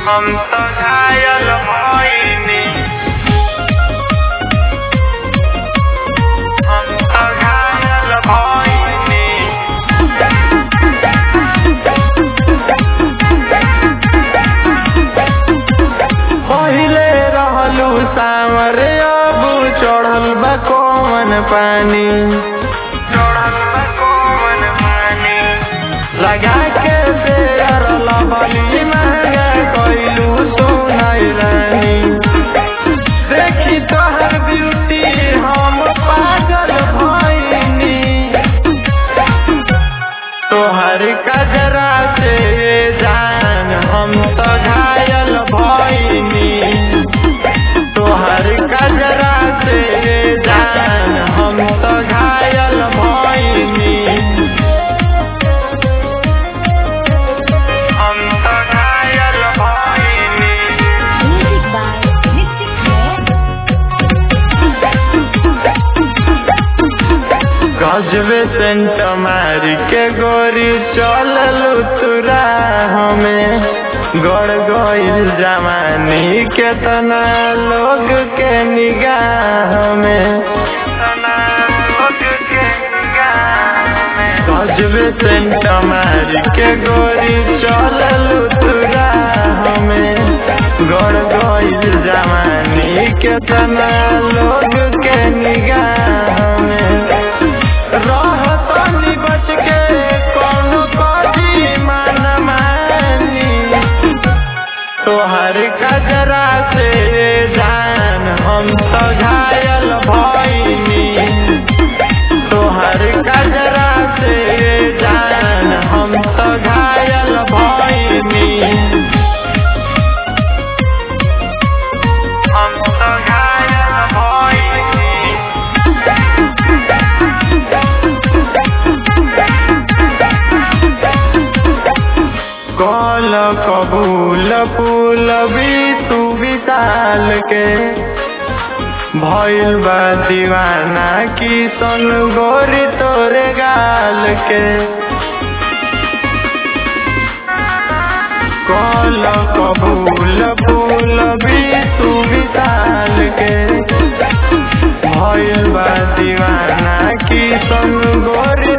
हम तो घायल भइनी हम तो घायल भइनी पहिले रहलू सावर अब चढ़ल बा कौन पानी चढ़ल बा कौन पानी लगा के शेयर लबली महंगा कइलू सोनाई रानी देखी तोहर ब्यूटी हम पागल भइनी तोहर कजरा से जान हम तो घायल भइनी तोहर कजरा से जान हम तो घायल भइनी हम तो घायल भइनी Music by Mystic Head. गजबे सेंट मारी के गोरी चललू तुरा हमें गड़ गईल जवानी के तना लोग के निगाह में गजबे सेंट मारी के गोरी चललू तुरा हमें गड़ गईल जवानी के तना लोग के निगाह में रहतनी बच के कौनो कजी मन मानी तोहर कजरा से जान हम तो घायल भइनी तोहर कजरा से जान हम तो घायल भइनी हम तो घायल भइनी कल कबूल फूल तू विशाल के भइल बा दीवाना की सन गोरी तोरे गाल के कल कबूल फूल तू विशाल के भइल बा दीवाना की सन गोरी